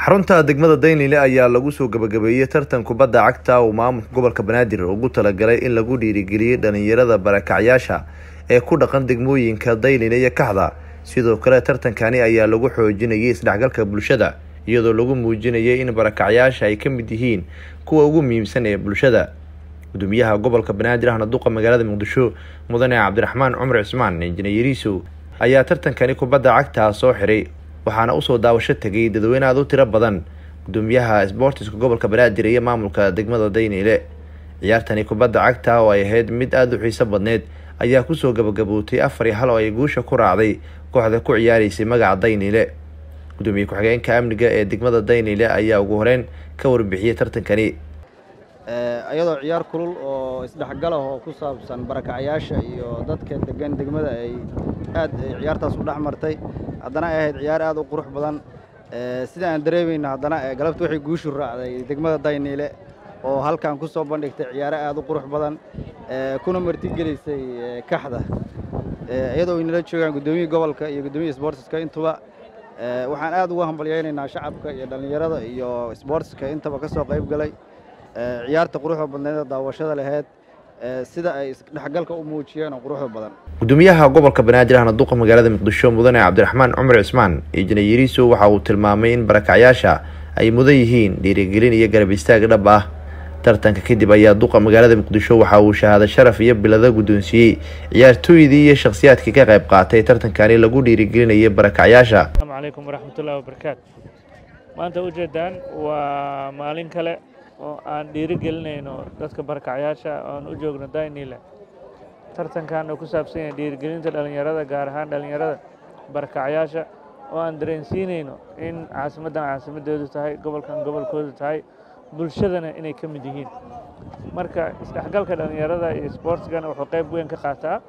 xarunta degmada daynile ayaa lagu soo gabagabeeyey tartan kubadda cagta uu maamulka gobolka banaadir ugu talagalay in lagu dhiirigeliyey dhalinyarada barakacyaasha ee ku dhaqan degmooyinka daynile iyo kaxda sidoo kale tartankani ayaa lagu xoojinayay isdhexgalka bulshada iyadoo lagu muujinayay in barakacyaasha ay ka mid yihiin kuwa ugu muhiimsan ee bulshada gudoomiyaha gobolka banaadir ahna duqa magaalada muqdisho mudane cabdiraxmaan cumar cismaan injineeriisow ayaa tartankani kubadda cagta soo xiray waxaana usoo daawasho tegay dadweyne aada u tiro badan gudoomiyaha sboortiska gobolka banaadir iyo maamulka degmada dayniile ciyaartani kubadda cagta oo ay ahayd mid aada u xiiso badneyd ayaa kusoo gabagabootay afar iyo hal oo ay guusha ku raacday kooxda ku ciyaareysay magaca dayniile gudoomiye ku-xigeenka amniga ee degmada dayniile ayaa ugu horeyn ka warbixiyey tartankani iyadoo ciyaar kulul oo isdhexgal ah oo ku saabsan barakacyaasha iyo dadka degan degmada ay aad ciyaartaas u dhex martay haddana ay ahayd ciyaar aad u qurux badan sida aan dareemayna haddana galabta waxay guushu raacday degmada dayniile oo halkan ku soo bandhigtay ciyaaro aad u qurux badan kuna martigelisay kaxda iyadoo ay nala joogaan gudoomiyii gobolka iyo gudoomiyii sboortiska intuba waxaan aad uga hambalyaynaynaa shacabka iyo dhallinyarada iyo sboortiska intaba ka soo qayb galay ciyaarta quruxda badneeda daawashada laheyd sida ay isdhexgalka u muujiyeen oo quruxda badan gudoomiyaha gobolka banaadir ahna duqa magaalada muqdisho mudane cabdiraxmaan cumar cismaan injineeriiso waxa uu tilmaamay in barakacyaasha ay mudan yihiin dhiirigelin iyo garab istaag dhab ah tartanka kadib ayaa duqa magaalada muqdisho waxa uu shahaado sharaf iyo bilado guddoonsiiyey ciyaartooydii iyo shakhsiyaadkii ka qayb qaatay tartankani lagu dhiirigelinayay barakacyaasha asalaamu calaykum waraxmatullahi wabarakaatu maanta ujeedaan waa maalin kale oo aan dhiirigelinayno dadka barakacyaasha oan u joogno daynile tartankan oo ku saabsan yahay dhiirigelinta dhallinyarada gaar ahaan dhallinyarada barakacyaasha oo aan dareensiinayno in caasimaddan caasimadoodu tahay gobolkan gobolkoodu tahay bulshadana inay ka mid yihiin marka isdhexgalka dhallinyarada iyo sboortigana wuxuu qayb weyn ka qaataa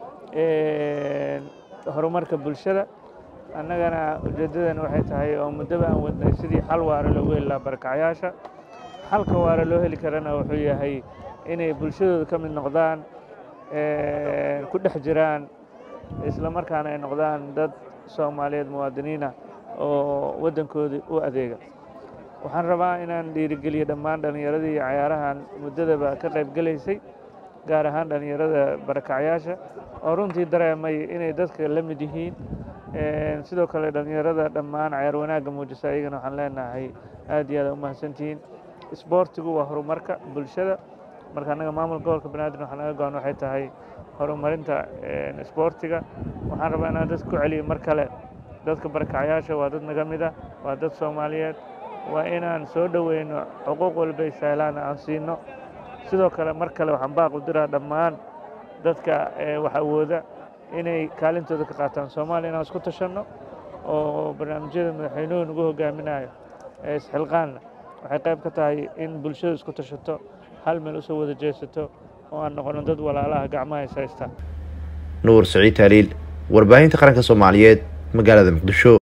horumarka bulshada annagana ujeeddadana waxay tahay oo muddaba aan wadnay sidii xal waara loogu heli lahaa barakacyaasha xalka waara loo heli karana wuxuu yahay inay bulshadooda ka mid noqdaan ku dhex jiraan isla markaana ay noqdaan dad soomaaliyeed muwaadiniinah oo waddankoodii u adeega waxaan rabaa inaan dhiirigeliyo dhammaan dhallinyaradii iyo cayaarahan muddadaba ka qayb gelaysay gaar ahaan dhallinyarada barakacyaasha oo runtii dareemay inay dadka la mid yihiin sidoo kale dhallinyarada dhammaan cayaar wanaagga muujisa ayagana waxaan leenahay aad iyo aad u mahadsantihiin isboortigu waa horumarka bulshada marka annaga maamulka gobolka banaadir waxaa naga go-an waxay tahay horumarinta isboortiga waxaan rabaa inaan dadka ku celiyo mar kale dadka barakacyaasha waa dad naga mid ah waa dad soomaaliyeed waa inaan soo dhoweyno xuquuq walbay sahlaan aan siino sidoo kale mar kale waxaan baaq u diraa dhammaan dadka wax awooda inay kaalintooda ka qaataan soomaaliya inaan isku tashanno oo barnaamijyada madaxweynuhu nagu hogaaminayo ee isxilqaanna waxay qayb ka tahay in bulshadu isku tashato hal meel usoo wada jeesato oo aan noqono dad walaalaha gacmaha is haystaan nuur saciid taaliil warbaahinta qaranka soomaaliyeed magaalada muqdisho